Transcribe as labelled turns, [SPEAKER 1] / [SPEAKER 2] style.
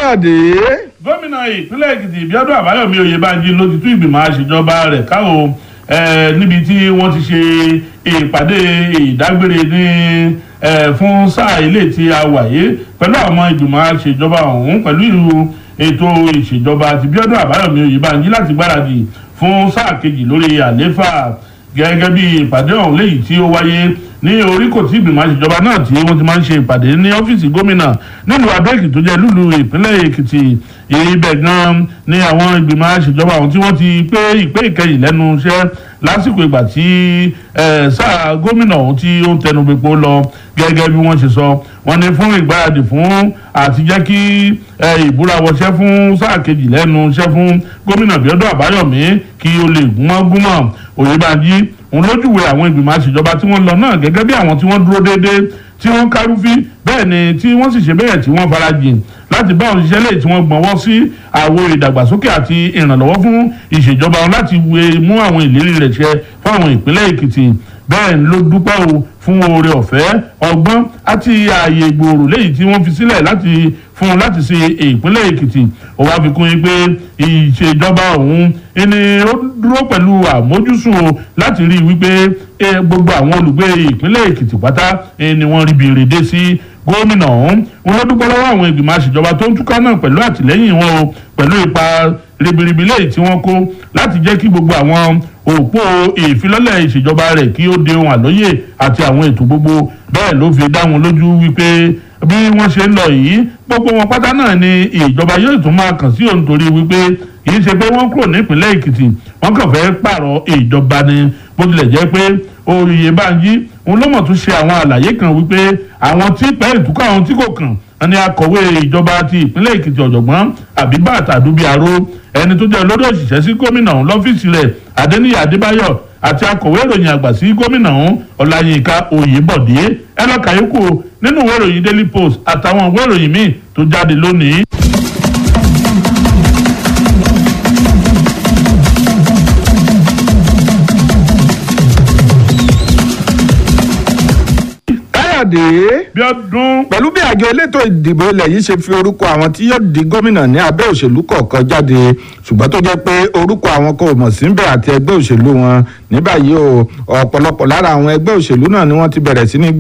[SPEAKER 1] káyọ̀dé.
[SPEAKER 2] gómìnà ìpínlẹ̀ èkìtì bíọ́dún àbáyọ̀mí oyèbánjí ló ti tú ìgbìmọ̀ àṣejọba rẹ̀ káwọ́ níbi tí wọ́n ti ṣe ìpàdé ìdágbére ní fún sáà ilé tí a wà yé pẹ̀lú àwọn ìgbìmọ̀ àṣejọba ọ̀hún pẹ̀lú ìlú ètò ìṣèjọba àti bíọ́dún àbáyọ̀mí oyèbánjí láti gbáradì fún sáà kejì lórí àlééfà gẹ́gẹ́ bí ìpàdé ọ̀hún léyìí tí ó wáyé ní oríkò tí ìgbìmọ̀ àṣejọba náà tí wọ́n ti máa ń ṣe ìpàdé ní ọ́fíìsì gómìnà nílùú abẹ́òkè tó jẹ́ lùlù ìpínlẹ̀ èkìtì ibẹ̀ gan ni àwọn ìgbìmọ̀ àṣejọba ọ̀hún tí wọ́n ti pé ìpè ìkẹyìn lẹ́nu iṣẹ́ lásìkò ìgbà tí sáà gómìnà ọ̀hún tí ó ń tẹnu gbogbo lọ gẹ́gẹ́ bí wọ́n ṣe sọ wọ́n ní fún ìgbáradì fún àti jẹ́ kí ìbúra wọṣẹ́ fún sáà kejì lẹ́nu iṣẹ́ fún gómìnà bíọ́dún àbáyọ̀mí kí ó lè gúnmọ́ gúnmọ́ òyìnbájí òun lójúwe àwọn ìgbìmọ̀ àṣejọba tí wọ́n lọ náà gẹ́gẹ́ bí àwọn tí wọ́n dúró déédéé tí wọ́n kárúfí bẹ́ẹ̀ ni tí wọ́n sì ṣe bẹ́ẹ̀ tí wọ́n farajìn láti bá òṣìṣẹ́ lè tí wọ́n gbọ́nwọ́ sí àwo ìdàgbàsókè àti ìrànlọ́wọ́ fún ìṣèjọba wọn láti mú àwọn ìlérí rẹ̀ ṣẹ fún àwọn ìpínlẹ̀ èkìtì bẹ́ẹ̀ ló dúpẹ́ o fún oore ọ̀fẹ́ ọgbọ́n àti ààyè ìgbòòrò léyìí tí wọ́n fi sílẹ̀ láti fún un láti ṣe ìpínlẹ̀ èkìtì ó wá fi kún yín pé ìṣèjọba ọ̀hún ẹni ó dúró pẹ̀lú àmójúsùn o láti rí i wípé gbogbo àwọn olùgbé ìpínlẹ̀ èkìtì pátá ni wọ́n rí bèrè dé sí gómìnà ọ̀hún wọn ló dúpẹ́ lọ́wọ́ àwọn ìgbìmọ̀ àṣejọba tó ń túká náà pẹ̀lú àtìlẹ́yìn wọn o pẹ̀lú ipa ribiribi lẹ́yìn tí wọ́n kó láti jẹ́ kí gbogbo àwọn òpó ìfilọ́lẹ̀ ìṣèjọba rẹ̀ kí ó de ohun àlóyè àti àwọn ètò gbogbo bẹ́ẹ̀ ló fi dá wọn lójú wípé bí wọ́n ṣe ń lọ yìí gbogbo wọn pátá náà ni ìjọba yóò tún máa kàn sí òun torí wípé kì í ṣe pé wọ́n kúrò nípìnlẹ̀ èkìtì wọ́n kàn fẹ́ pààrọ̀ ìjọba ni bó tilẹ̀ jẹ́ pé oyèbánjí òun ló mọ̀ tún ṣe àwọn àlàyé kan wípé àwọn tí pẹ́ ìtúkọ̀ àwọn tí kò kàn ní akọ̀wé ìjọba ti ìpínlẹ̀ èkìtì ọ̀jọ̀gbọ́n àbíbàtà àdúbíàró ẹni tó jẹ́ olórí òṣìṣẹ́ sí gómìnà ọ̀hún lọ́fíìsì rẹ̀ adéníyì adébáyọ̀ àti akọ̀wé ìròyìn àgbà sí gómìnà ọ̀hún ọláyínká oyèbọ̀dé ẹ lọ́ọ́ kàyékù nínú ìwé ìròyìn daily post àtàwọn ìwé ìròyìn míì tó jáde lónìí.
[SPEAKER 1] káyọ̀dé.
[SPEAKER 2] bíọ́dún.
[SPEAKER 1] pẹ̀lú bí àjọ elétò ìdìbò ilẹ̀ yìí ṣe fi orúkọ àwọn tí yóò di gómìnà ní abẹ́ òṣèlú kọ̀ọ̀kan jáde ṣùgbọ́n tó jẹ́ pé orúkọ àwọn kò mọ̀ síbẹ̀ àti ẹgbẹ́ òṣèlú wọn ní báyìí o ọ̀pọ̀lọpọ̀ lára àwọn ẹgbẹ́ òṣèlú náà ni wọ́n ti bẹ̀rẹ̀ sí ní